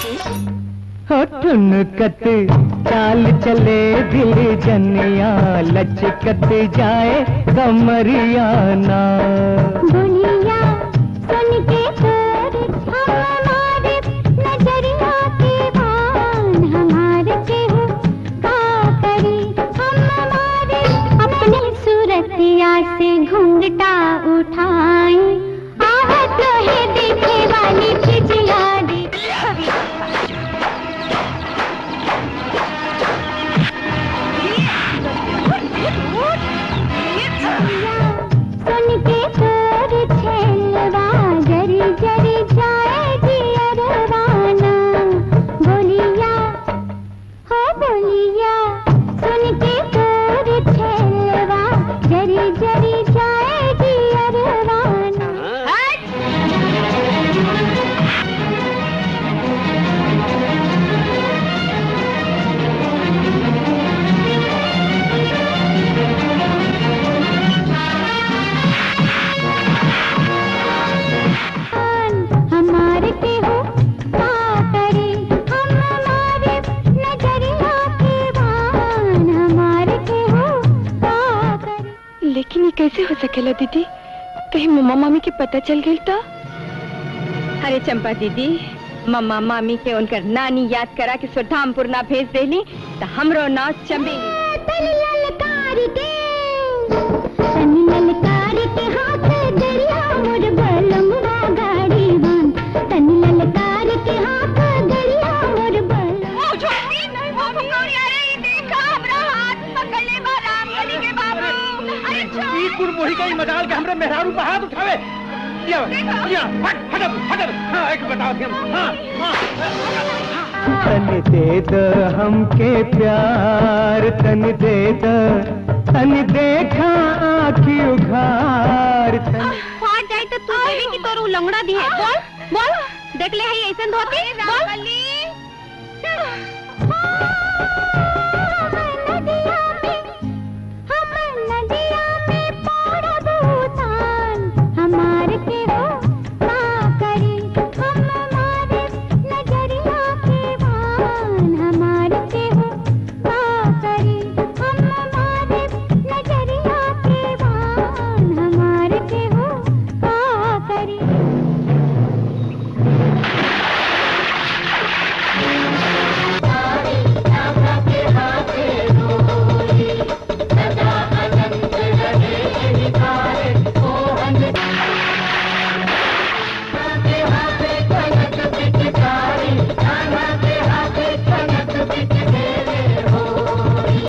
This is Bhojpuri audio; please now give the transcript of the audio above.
हो ठुनकत चाल चले दिल जनिया लचकत जाए कमरिया ना बोलिया सुन के तोर हम हमारे नजरिया के बान हमारे के हो का करी हम हमारे अपनी सूरतिया से घूंघटा उठाए आवत है देखे वाली चिजिया दी सुन के तोर छेलवा जरी जरी जाएगी अरवाना बोलिया हो बोलिया सुन के तोर छेलवा जरी जरी जाएगी अरवाना हमारे के हो का करे हम हमारे नजरिया के बान हमारे के हो का करे लेकिन ये कैसे हो सकेला दीदी कहीं मम्मा मामी के पता चल गई तो अरे चंपा दीदी मम्मा मामी के उनकर नानी याद करा के सुधामपुर ना भेज देली तो हमरो नाव चमेली तनी ललकार के तनी ललकार के हाथ दरिया मोर बलमुआ गाड़ी बन तनी ललकार के हाथ दरिया मोर बलम ई कुरमुही का ही मजाल के हमरे मेहरारू पर हाथ उठावे या या हट हट हट हां एक बताओ थी हम हां हां तन दे द हमके प्यार तन दे द तन देखा आखी उघार तन फाट जाए तो तू देवी की तोर उलंगड़ा दी है बोल बोल देख ले है ऐसन धोती बोल